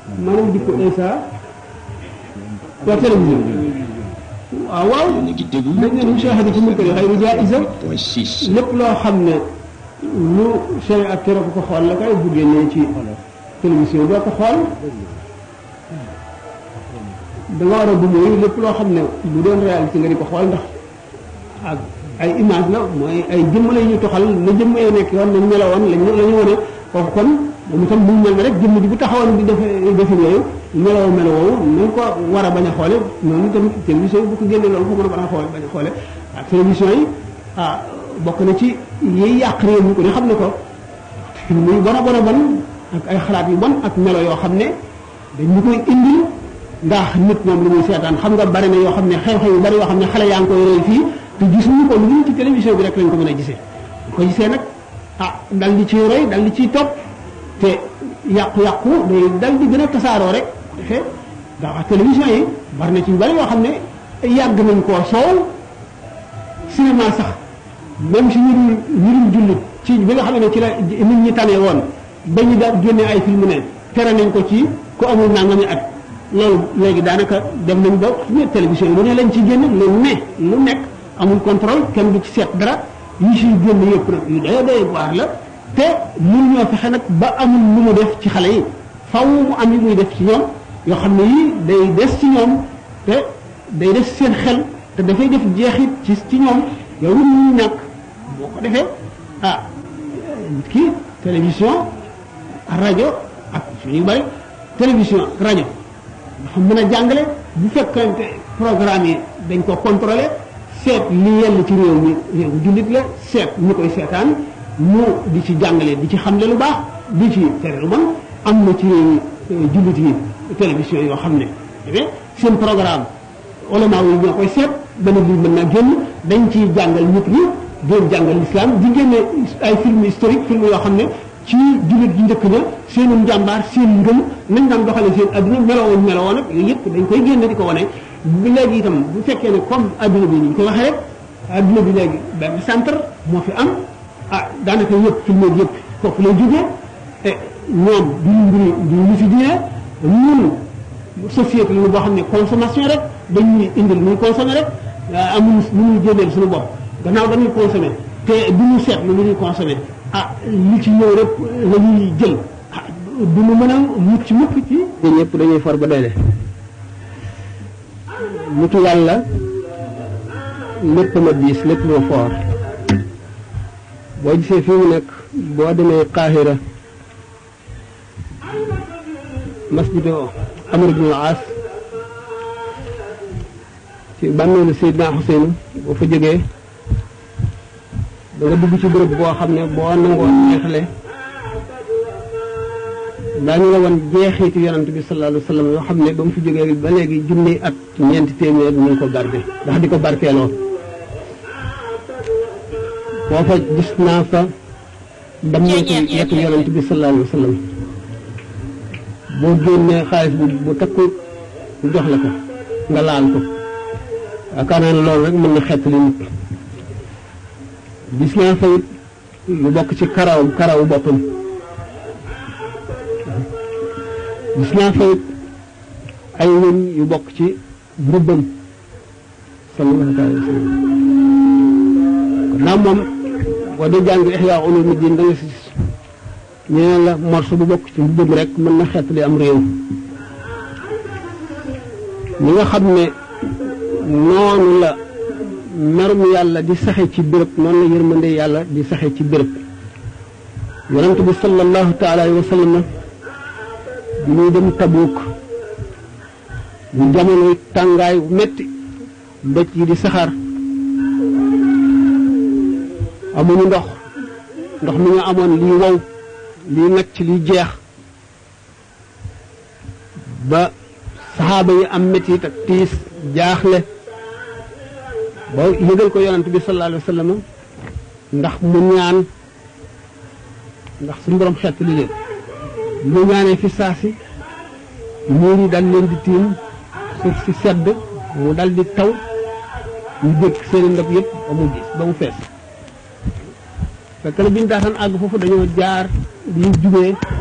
maanaam jikko Isa waa télévision waaw waaw yéen a ngi déglu dañ ne mushahada ci munkari xayru jaa'iza point six lépp loo xam ne lu sharia ak tere ko ko xool la kay bu génnee ci télévision doo ko xool da nga war a bu mooy lépp loo xam ne bu doon réalité nga di ko xool ndax ak ay image la mooy ay jëmm la ñu toxal na jëmm yoo nekk yoon nañ melowoon lañ la ñu wane kooku kon moom itam mu mel ne rek jëmm ji bu taxawoon di def defe yooyu meloo melo woowu nañ ko war a bañ a xoole noonu itam télévision yi bu ko génnee loolu ko mën a bañ a xoole bañ a xoole ak télévision yi ah bokk na ci yiy yàq réew mi ko di xam ne ko muy bon a bon a bon ak ay xalaat yu bon ak melo yoo xam ne dañu koy indil ndax nit moom lu muy seetaan xam nga bari na yoo xam ne xew-xew yu bari yoo xam ne xale yaa ngi koy roy fii te gisuñu ko lu dul ci télévision bi rek lañ ko mën a gisee bu ko gisee nag ah dal di ciy roy dal di ciy topp te yàqu-yàqu day dal di gën a tasaaroo rek defee ndax télévision yi bari na ci yu bari yoo xam ne yàgg nañ koo soow cinéma sax même si ñu dul ñu dul jullit ci bi nga xam ne ci la nit ñi tane woon ba ñu daal génnee ay film ne tere nañ ko ci ku amul nangami at loolu léegi daanaka dem nañ ba ñu télévision yi lu ne lañ ci génn lu ne lu nekk amul contrôle kenn du ci seet dara yi siy génn yëpp nag yu doy doy waar la te mun ñoo fexe nag ba amul lu mu def ci xale yi faw mu am yi muy def ci ñoom yoo xam ne yii day des ci ñoom te day des seen xel te dafay def jeexit ci ci ñoom yow lu ñu ñàkk boo ko defee ah nit ki télévision rajo ak yu bari télévision rajo dafa mën a jàngale bu fekkante programme yi dañ ko contrôlé seet li yell ci réew mi réew jullit la seet ñu koy seetaan mu di ci jàngale di ci xamle lu baax di ci tere lu bon am na ci réew yi jullit yi télévision yoo xam ne seen programme ulama yi ñoo koy seet benn bi mën naa génn dañ ciy jàngal nit ñi doon jàngal l'islam di génne ay film historique film yoo xam ne ci jullit yi njëkk ña seenu njàmbaar seen ngëm nañ daan doxale seen adduna melowoon melowoon ak yooyu yëpp dañ koy génne di ko wane bu léegi itam bu fekkee ne comme adduna bi ni ñu ko waxee rek adduna bi léegi benn centre moo fi am ah daanaka yëpp film yëpp foofu lay jógee te ñoom duñu mbiri duñu ñu fi diine ñun société la boo xam ne consommation rek dañuy indil muy consommer rek amul lu ñuy génneel suñu bopp gannaaw dañuy consommer te du ñu seet lu ñuy consommer ah li ci ñëw rek la ñuy jël ah du ñu mën a mucc mukk ci ñun ñëpp dañuy for ba doyle mutu yàlla lépp ma diis lépp ma foor boo gisee fii mu nekk boo demee Qahira masjidu Amr ibn al-As ci bàmmeelu Seydina Xuseyn boo fa jógee da nga dugg ci bërëb boo xam ne boo nangoo neexle daañu la wan jeexiitu yonante bi sallallahu alayhi wa sallam yoo xam ne ba mu fi jógee ba léegi junni at ñeenti téeméer ñu ngi ko garde ndax di ko barkeeloo foofa gis naa fa dammeeku yetu yonante bi sallallahu alayhi wa sallam boo génnee xaalis bu bu takku jox la ko nga laal ko yaakaar naa ne loolu rek mën na xettali nit gis naa fa it lu bokk ci karaw karawu boppam gis naa fa it ay wëñ yu bokk ci mbubbam sallallahu alayhi wa sallam kon naa moom boo dee jàng Ihya Ulumuddin da nga si ñu ne la morso bu bokk ci mbubbam rek mën na xettali am réew ñi nga xam ne noonu la merum yàlla di saxe ci béréb noonu la yërmande yàlla di saxe ci béréb yonent bi sallallahu taala alayhi wa sallam bi muy dem tabuuk bu jamono tàngaay bu metti doj yi di saxaar amuñu ndox ndox mi nga amoon lii wow lii nacc lii jeex ba saxaaba yi am mettit ak tiis jaaxle ba yëgal ko yonent bi sallallahu alayhi wa sallam ndax mu ñaan ndax suñu borom xett li leen mu ñaanee fi saasi muur yi dal leen di tiim suuf si sedd mu dal di taw ñu dégg seeni ndab yëpp ba mu gis ba mu fees fekk na bi ñu daataan àgg foofu dañoo jaar bi ñu jubee